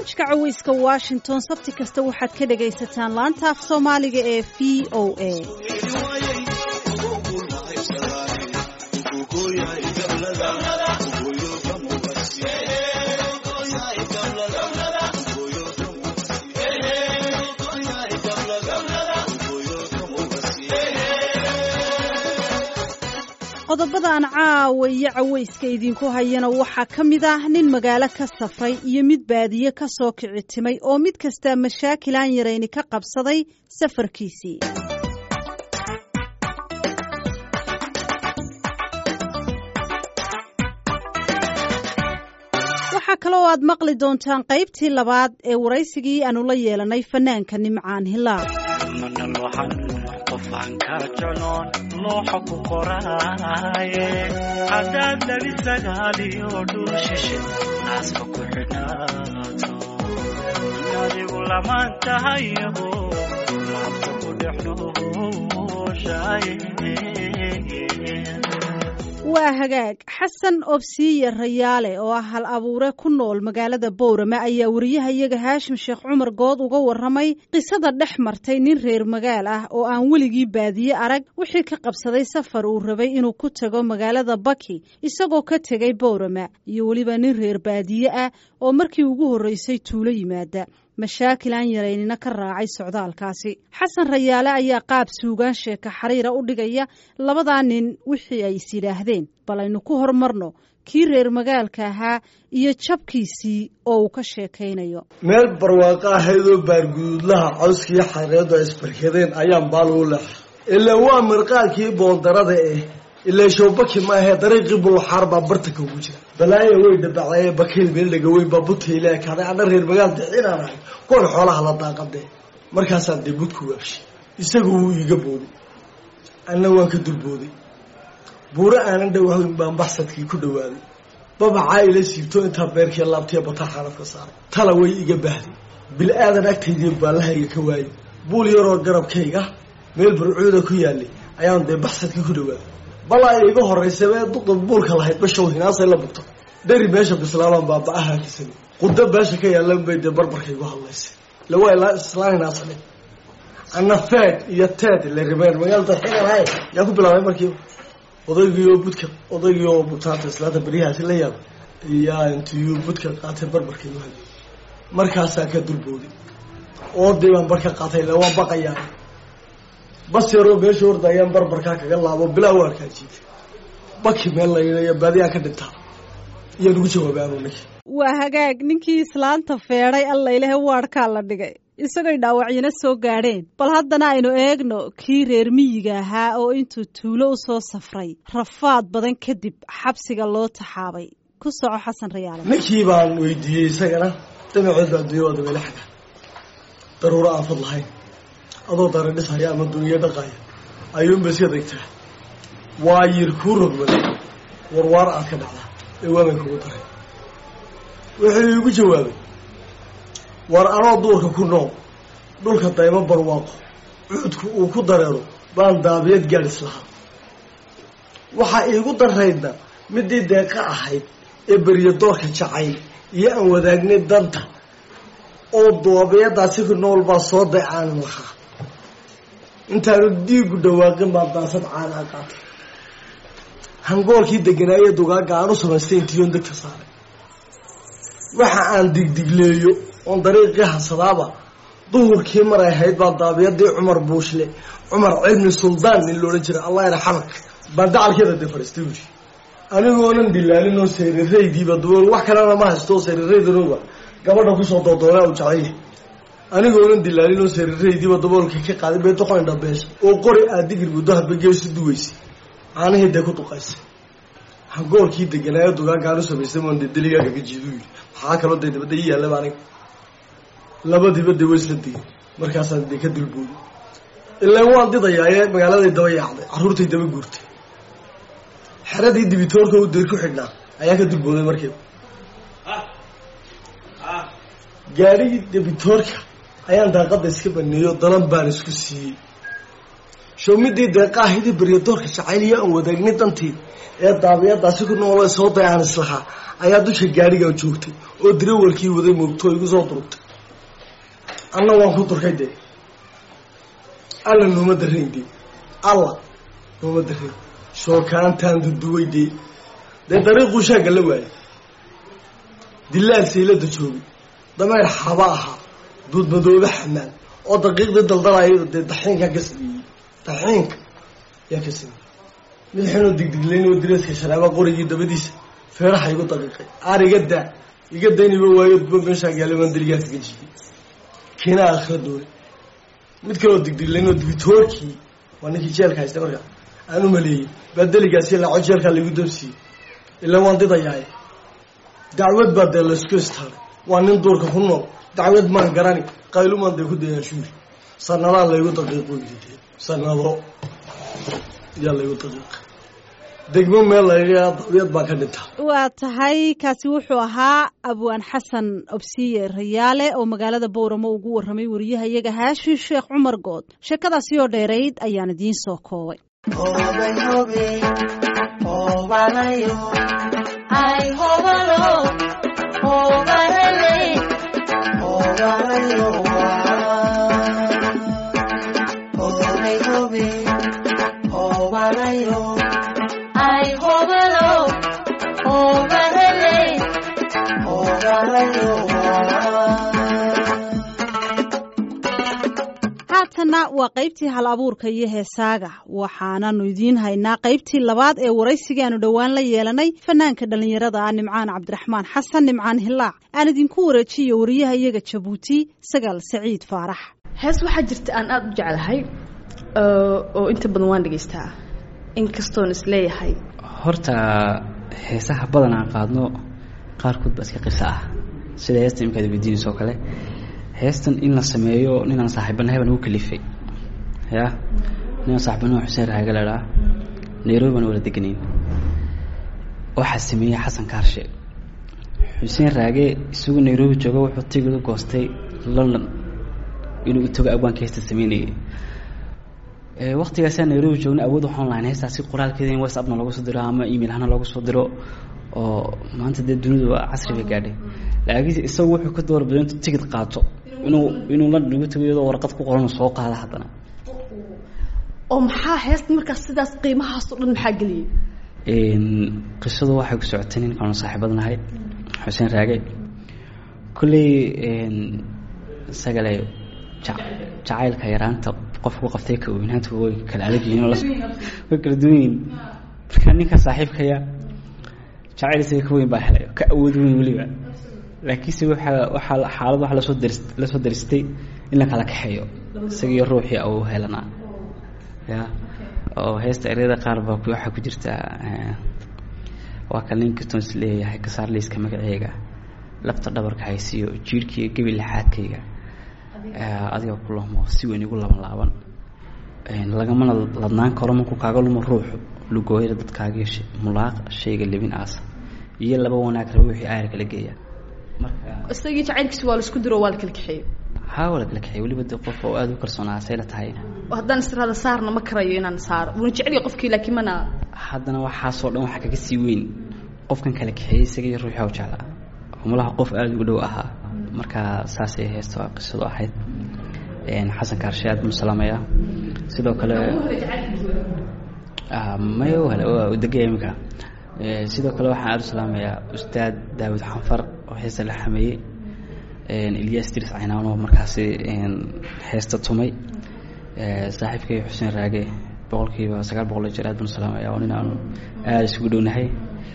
barnaamijka caweyska washington sabti kasta waxaad ka dhagaysataan laanta af soomaaliga ee v o a qodobada aan caawa iyo caweyska idinku hayana waxaa ka mid ah nin magaalo ka safray iyo mid baadiye ka soo kici timay oo mid kastaa mashaakil aan yarayni ka qabsaday safarkiisii waxaa kaloo aad maqli doontaan qaybtii labaad ee waraysigii aanu la yeelanay fanaanka nimcaan hilaal qofaan ka jecloon looxa ku qoraaye haddaad labi sagaaliyo dhul shishe naaska ku xidhnaato adigu lamaan tahayaho laabta ku dhexnooshaye waa hagaag xasan obsiiye rayaale oo ah hal abuure ku nool magaalada bowrame ayaa wariyahayaga haashim sheekh cumar good uga warramay qisada dhex martay nin reer magaal ah oo aan weligii baadiye arag wixii ka qabsaday safar uu rabay inuu ku tago magaalada baki isagoo ka tegay bowrame iyo weliba nin reer baadiye ah oo markii ugu horreysay tuulo yimaada mashaakil aan yaraynina ka raacay socdaalkaasi xasan rayaale ayaa qaab suugaan sheeka xariira u dhigaya labadaa nin wixii ay is yidhaahdeen bal aynu ku hormarno kii reer magaalka ahaa iyo jabkiisii oo uu ka sheekaynayo meel barwaaqo ahaydoo baarguduudlaha cawskiiyo xareedu ay isbarkadeen ayaan baal u leexa ilaa waa mirqaalkii boondarada eh ilaa showbaki maahee dariiqii bulaxaar baa bartanka ugu jira balaaya way dabacdaye bakayl meeldhaga weyn baa butayla ekaaday ana reer magaal dixinaan ahay kuwan xoolaha la daaqadee markaasaan dee budku waabshay isagu wuu iiga booday anna waan ka dulbooday buuro aanan dhawahayn baan baxsadkii ku dhawaaday babacaa ila siibto intaa beerkii laabtiya bataa xaalad ka saaray tala way iga baahday bil-aadan agtaydii baallahayga ka waayay buul yaroo garabkayga meel burcuuda ku yaalay ayaan dee baxsadkii ku dhawaaday balaa iga horraysabee duqa buulka lahayd bashow hinaasay la bugto dheri meesha bislaabaan baaba-aha kisani qudo beesha ka yaalan bay dee barbarka igu hadlaysay lawaa ilaa islaan hinaasane anna feed iyo teed la rimeer magaalada xiganahay yaa ku bilaabay markiiba odaygii oo budka odaygii oo butaanta islaanta beryahaasi la yaaba iyaa intiyuu budka qaatay barbarka igu hadlay markaasaan ka durbooday oodii baan barka qaatay ila waan baqayaa bas yaroo meesha horda ayaan barbarkaa kaga laabo bilaa waa arkaa jiitay baki meel laynayo baadiyaa ka dhintaa iyaan ugu jawaabay anuu ninki waa hagaag ninkii islaanta feedhay allailehe waadhkaa la dhigay isagoy dhaawacyana soo gaadheen bal haddana aynu eegno kii reer miyiga ahaa oo intuu tuulo u soo safray rafaad badan kadib xabsiga loo taxaabay ku soco xasan rayaale ninkii baan weydiiyey isagana damacood baa adduunya waada meele xaga daruuro aafad lahayn adoo dara dhisaya ama duniya dhaqaya ayuunba iska degtaa waa yir kuu rogmada warwaar aad ka dhacdaa ee waaban kugu daray wuxuu iigu jawaabay war anoo duurka ku nool dhulka daymo barwaaqo cuudku uu ku dareero baan daabiyad gaadhis lahaa waxaa iigu daraydna midii deeqa ahayd ee beriyo doorka jacayl iyo aan wadaagnay danta oo daabiyadaasi ku nool baa soo daycaanin lahaa intaanu diigu dhawaaqin baa daasad caanaa qaatay hangoolkii deganaaye dugaaga aan u samaystay intiyoon degta saaray waxa aan digdigleeyo oon dariiqii hasadaaba duhurkii maray ahayd baa daabiyadii cumar buushle cumar cilmi suldaan nin loodhan jiray allah yarxamak baan dacalkeeda dee fadhiistay buuri anigoonan dilaalin oo sariraydiiba dubool wax kalena ma haysto sariraydanooba gabadha kusoo doodoona u jeclaya anigoonan dilaalin oo sariraydiiba daboolka ka qaaday bay doqon dhabeesha oo qori aad digir muddo hadba geesu duweysay caanihii dee ku duqaysay hangoolkii deganaayo dugaagaan u samaystay moon dee deligaaga jiidu yidhi maxaa kaloo dee dabadda ii yaallaba aniga labadiiba dee way isla digay markaasaan dee ka dulbooday ilaan waan didayaaye magaaladay daba yaacday carruurtay daba guurtay xeradii dibitoorka u deer ku xidhnaa ayaa ka dulbooday markiiba gaadhigii debitoorka ayaan daaqadda iska baneeyo dalan baan isku siiyey showmidii deeqaahidii baryadoorka jacayliya aan wadaagnay dantii ee daabiyadaasi ku noolo soo day aan islahaa ayaa dusha gaarigaa joogtay oo dirawalkii waday moogto igu soo durugtay anna waan ku durkay dee alla nooma darayn dee alla nooma darayn shookaantaan duduway dee dee dariiquu shaagga la waayay dilaal saylada joogay dameer xaba ahaa duudmadoobe xamaan oo daqiiqdii daldalayo dee daxiinkaa ka sameeyey daxiinka yaa ka sameeyey mid xinoo digdiglayn oo direeska sharaaba qorigii dabadiisa feeraha igu daqiiqay aar iga daa iga dayniba waayo duba meeshaa gaalimaan daligaa kaga jiiyey kiinaa akhira doonay mid kaloo digdiglayn oo dibitoorkii waa ninkii jeelka haysta markaa aan u maleeyey baa deligaasi laaco jeelkaa laigu dabsiiyey ilaa waan didayaay dacwad baa dee laysku istaaray waa nin duurka ku nool dacwad maan garani qaylumaan dee ku dayaashuuri sanadaa laygu daqiiqo yidhi sanado yaa laygu daqiiqa degmo meel layga dabyad baa ka dhinta waa tahay kaasi wuxuu ahaa abwaan xasan obsiye rayaale oo magaalada booramo ugu warramay wariyaha iyaga haashin sheekh cumar good sheekadaasi oo dheerayd ayaan idiin soo koobay haatanna waa qaybtii hal abuurka iyo heesaaga waxaananu idiin haynaa qaybtii labaad ee waraysigaanu dhowaan la yeelanay fanaanka dhallinyarada ah nimcaan cabdiraxmaan xasan nimcaan hilaac aan idinku wareejiyo wariyaha iyaga jabuuti sagaal saciid faarax hees waxaa jirta aan aada u jeclahay oo inta badan waan dhegaystaa inkastoon isleeyahay horta heesaha badan aan qaadno qaarkood baa iska qisa ah sida heesta imkaad weydiinayso oo kale heestan in la sameeyo ninaan saaxiibanahay baan ugu kalifay ya ninaan saaxiibanaha xuseen raage ladhaa nairobi baan wala deganayn waxaa sameeyey xasan kaarshe xuseen raage isagu nairobi jooga wuxuu tigid u goostay london inuu itago abwaanka heesta sameynayay waktigaasaa nairobi joogna awood waxaan lahayn heestaasi qoraalkeeda in whatsappna loogu soo diro ama email hana loogu soo diro oo maanta dee dunidu waa casri bay gaadhay laakiinse isagu wuxuu ka doorbiday intuu tigid qaato inuu inuu la ugu tago iyadoo warqad ku qoran soo qaada haddana oo maxaa heesta markaas sidaas qiimahaas oo dhan maxaa geliyey qisadu waxay ku socotay ninkaanu saaxiibadnahay xuseen raage kolley isagale jacaylka yaraanta qofku qabtay ka weynaanta way kala adag yihiin way kala duwan yihiin marka ninka saaxiibkaya jacayl isaga ka weyn baa helay ka awood weyn weliba laakiinse waxaa waxaa xaalad waxa lasoo daris lasoo daristay in la kala kaxeeyo isagiyo ruuxii au helanaa ya oo heesta eryada qaar baa waxaa ku jirta waa ka linkiston is leeyahay kasaar liiska magaceega labta dhabarka haysiyo jiirhkiiyo gebi lixaadkayga adiga ku lahmo si weyn igu laban laaban lagamana ladnaan karo markuu kaaga lumo ruuxu lugooyada dadkaaga mulaaq shayga lebin aasa iyo laba wanaag raba wixii aayar kala geeya marka isagii jacaylkiisa waa la isku diro waa la kala kaxeeyo haa waa la kala kaxeey weliba dee qof oo aada u kalsoonaa sayla tahay haddaan israada saarna ma karayo inaan saaro wuuna jeceliya qofkii laakiin mana haddana waxaasoo dhan waxaa kaga sii weyn qofkan kala kaxeeyey isaga iyo ruuxii u jeclaa malaha qof aada ugu dhow ahaa marka saasay heesta qisadu ahayd xasan kaarshe aad buu salaamayaa sidoo kale may degaya iminka sidoo kale waxaan aada u salaamayaa ustaad daawud xanfar oo heesta la xameeyey ilyas diris caynaano markaasi heesta tumay saaxiibkay xuseen raage boqolkiiba sagaal boqol jeer aad baan u salaamaya oo nin aanu aada isugu dhownahay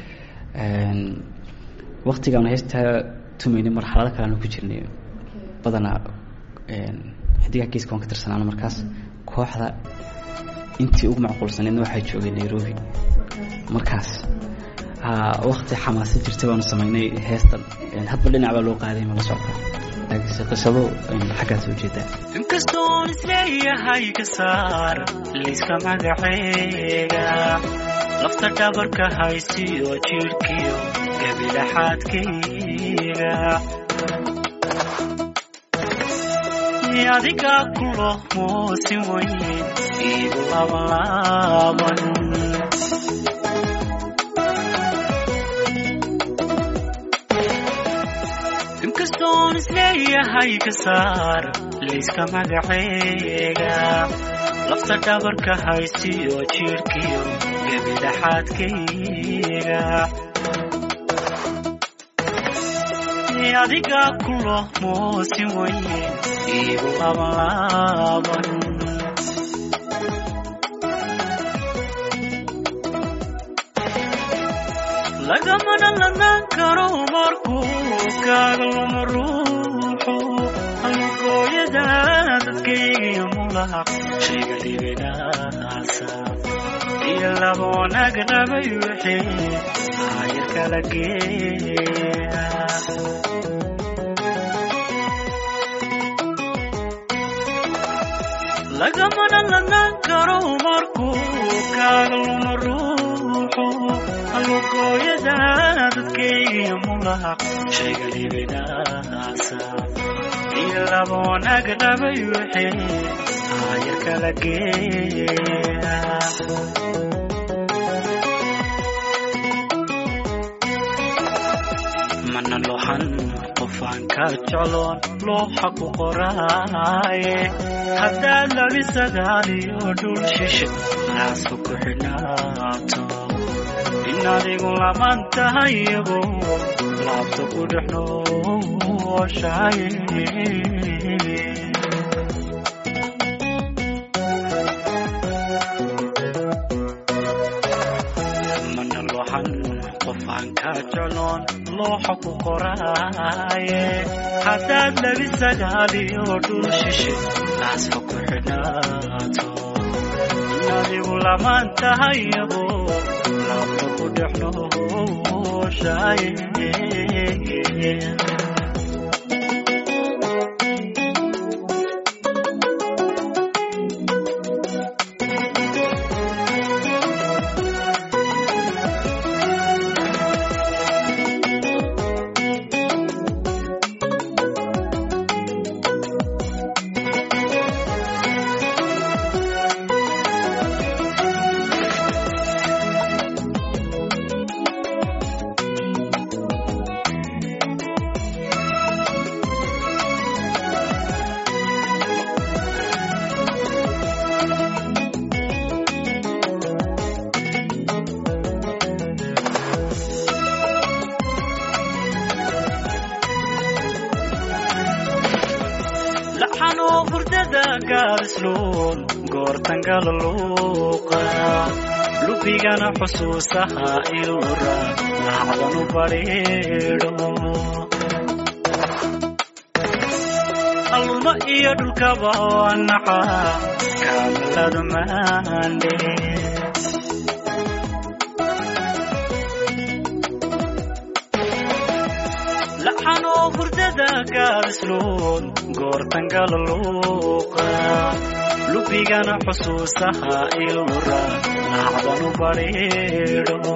waktigaanu heestaa tumaynay marxalado kale aanu ku jirnay badanaa xidigaha geeska waan ka tirsanaano markaas kooxda intii ugu macquulsaneedna waxay joogeen nairobi markaas wakti xamaasa jirta baanu samaynay heestan hadba dhinac baa loo qaaday ma la socda laakiinse qisado xaggaas u jeedaa inkastoon isleeyahay ka saar liiska magaceega lafta dhabarka haysiyo jidhkiyo gabilaxaadkayga adiga kulo moosin weyn igu labanlaaban inkastoon isleeyahay ka saar liiska magaceega lafta dhabarka haysiyo jiirkiyo gebidhaxaadkayga adiga kulo moosin weyn igu labanlaaban lagamana lanaan karo markuu kaaga luma ruuxu alugooyada dadkaygiyo mulaq shayga dhibinaasa iyo laba wanaag rabay wixii aayar kala geeya lagamana lanaan karo markuu kaaga luma ruuxu alugooyada dadkaygiyo mulaq shayga dhibinaasa iyo laba wanaag rabay wixii aayar kala geeya mana lohan qofaan ka jecloon looxa ku qoraaye haddaad labi sagaaliyo dhul shishe naaska ku xidhnaato in adigu laman tahay iyago laabta ku dhex nooshaye mana lohan qofaan ka jecloon looxa ku qoraaye haddaad labi sagaaliyo dhul shishe naaska ku xidhnaato in adigu laman tahay iyago laabta ku dhex nooshaye laxanoo hurdada gaabisluun goortangala luuqa lubigana xusuusaha ilura lacdanu badhiidho alluma iyo dhulkaba naca kaamaladu maandhe laxanoo hurdada gaabisluun goortangala luuqa lubigana xusuusaha ilura lacdanu badhiidho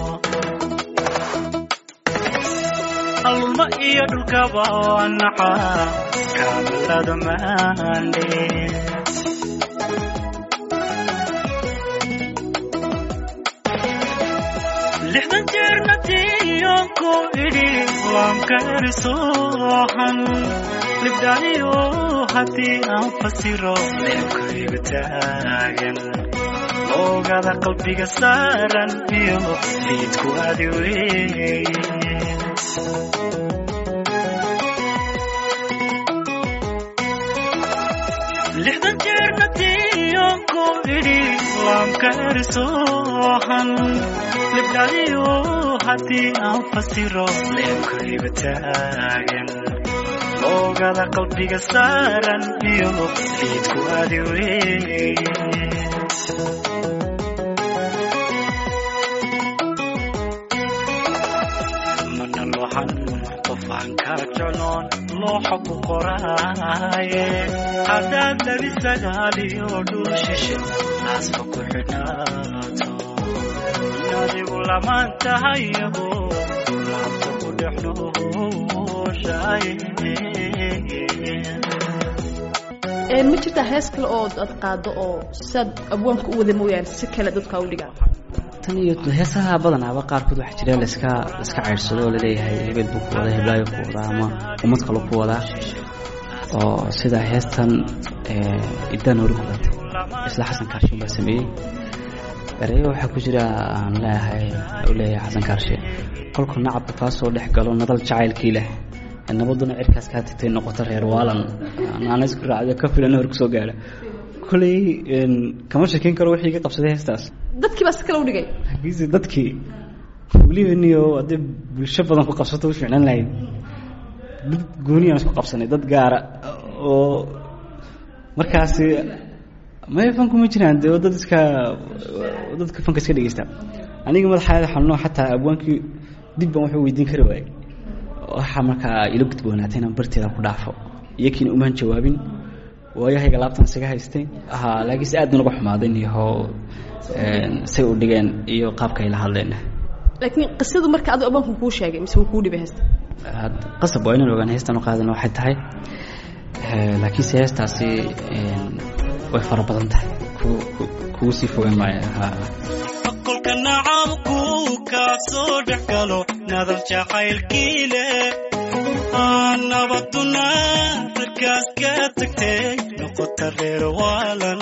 alluma iyo dhulkaba naca kaamalada maandhe lixdan jeerna tiyoonku idhi waanka erisoohan libdhaaniyo haddii aan fasiro leebkaygu taagan oogada qalbiga saaran iyo liidku adi weeye lixdan jeerna tiyoonku idhi waanka erisoohan libdhaaniyo haddii aan fasiro leebkaygu taagan oogada qalbiga saaran iyo liidku adi weeye mana lohan qofaan ka jecloon looxa ku qoraaye haddaad labi sagaaliyo dhul shishe naaska ku xidhnaato in adigu lamaan tahay iyago laabta ku dhex nooshaye Een, ma jirtaa hees kale oo aad qaado oo saad abwaanka u wada mooyaane si kale dadka u dhigaan tan iyo heesaha badanaaba qaarkood waxaa jira laska laska ceyrsado oo laleeyahay hebel buu ku wadaa heblaayo ku wadaa ama ummad kale ku wadaa oo sida heestan idaan hori kulatay isla xasan kaarshin baa sameeyey ereyo waxaa ku jira aan leeyahay u leeyahay xasan kaarshe kolku nacabka kaa soo dhex galo nadal jacaylkii leh nabaduna cirkaas kaa tagtay noqoto reer waalan naana isku raacdo ka filan hor kusoo gaadha koley kama shekeyn karo wixii iga qabsaday heestaas dadkii baa si kale u dhigay laakiinse dadkii weliba niyo haddii bulsho badan ku qabsato u ficnan lahayd dad gooniyaan isku qabsanay dad gaara oo markaasi maya fanku ma jiraan dee dad iska dadka fanka iska dhegeysta aniga madaxaada xanuno xataa abwaankii dib baan wuxuu weydiin kari waayey waxaa markaa ila gudboonaatay inaan barteeda ku dhaafo iyakiina umaan jawaabin waayahayga laabtan isaga haystay ha laakiinse aad naga xumaaday niyaho say u dhigeen iyo qaabka ay la hadleen laakiin qisadu marka aduu abwaanku kuu sheegay mise wuu kuu dhibay heesta qasab waa inaan ogaan heestan u qaadan waxay tahay laakiinse heestaasi way fara badan tahay kugu sii fogaan maayo kolka nacabku kaa soo dhex galo nadal jacaylkii leh nabaduna cirkaas ka tagtay noqota reer waalan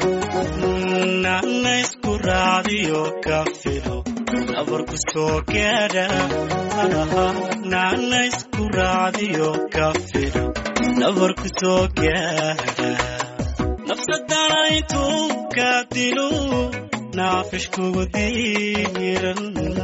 nana isku raacdiyo ka filo nabarku soo gaadha nana isku raacdiyo ka filo nabarku soo gaadha nafsadana intuu ka dilo naafish kugu diiran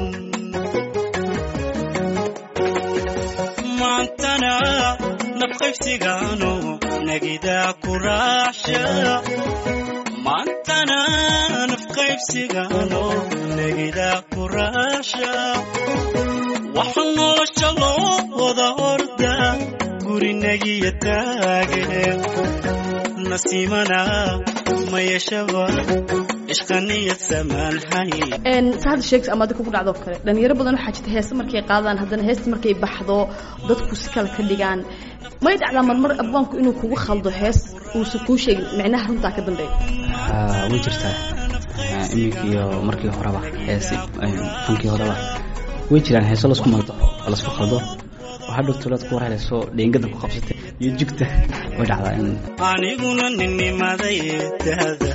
maantana nafqaybsigaano nagidaa ku raacsha maantana nafqaybsigaano nagidaa ku raacsha waxa nolosha loo wada orda gurinagiya taage nasiimana mayashaba ishqaniyad samaanhay sa hadda sheegta ama adika ku dhacdo kale dhalinyaro badan waxaa jirta heese markay qaadaan haddana heesta markay baxdo dadku si kale ka dhigaan may dhacdaa marmar abwaanku inuu kugu khaldo hees uusan kuu sheegin micnaha runtaa ka dambeeya way jirtaa iminka iyo markii horeba heesi fankii horeba way jiraan heeso lasku maldo lasku khaldo oo hadhow tulaad ku warhelayso dheengada ku qabsatay iyo jugta way dhacdaa in aniguna ninnimaday dahda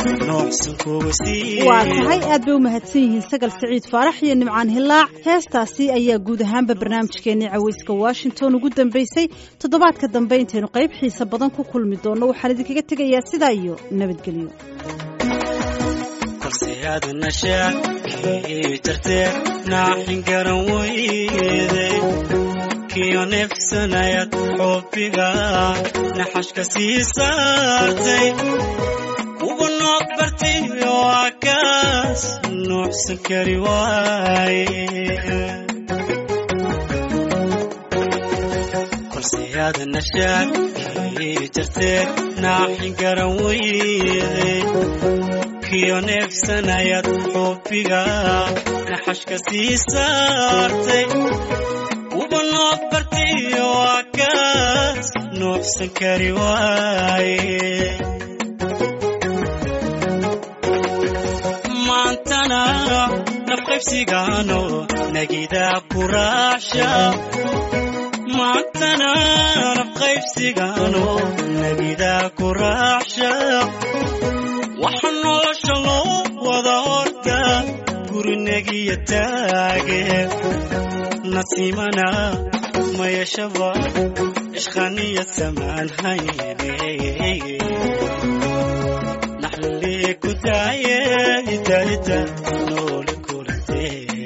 waa tahay aad bay u mahadsan yihiin sagal siciid faarax iyo nimcaan hilaac heestaasi ayaa guud ahaanba barnaamijkeennii caweyska washington ugu dambeysay toddobaadka dambe intaynu qayb xiisa badan ku kulmi doonno waxaan idinkaga tegayaa sidaa iyo nabadgelyo korseyaada nashaakii jartee naaxin garan weyday kiyo neefsanayad xubbiga naxashka sii saartay ugu nooc bartay oo akaas nuuxsan kari waaye korseyaada nashaakii jartee naaxin garan weyday kiyo neefsanayad xubbiga naxashka sii saartay uba nooc bartay oo akaas nuuxsan kari waaye maantana nafqaybsigaano nagidaa ku raacsha maantana nafqaybsigaano nagidaa ku raacsha waxa nolosha loo wada orda gurinagiya taage nasiimana mayashaba ishqaniya samaan hayne naxlii ku daaye idaida noole kulante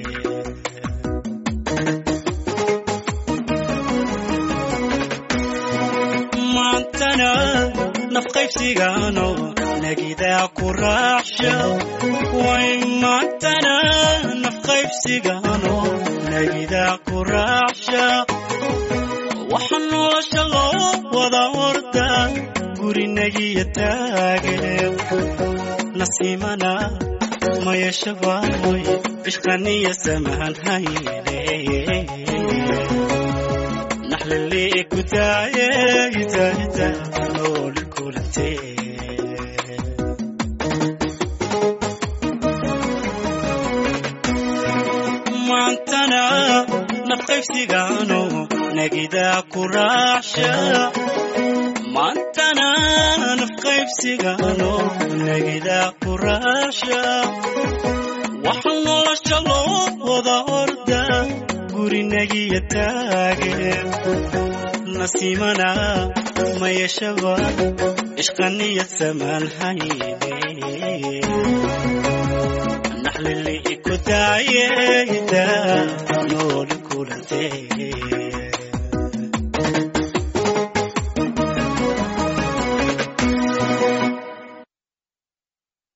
maantana nafqaybsigaano nagidaa ku raacsha way maantana nafqaybsigaano nagidaa ku raacsha waxa nolosha loo wada orda gurinagiya taage nasiimana mayashabaay ishqaniya samahan hayne naxlili ku daaye itaita nool kulante nafqaybsigaano nagidaa ku raacsha maantana nafqaybsigaano nagidaa ku raacsha waxaa nolosha loo wada orda gurinagiya taage nasiimana mayashaba ishqaniyad samaan hayne naxlili iku daayeyda nooli kulantee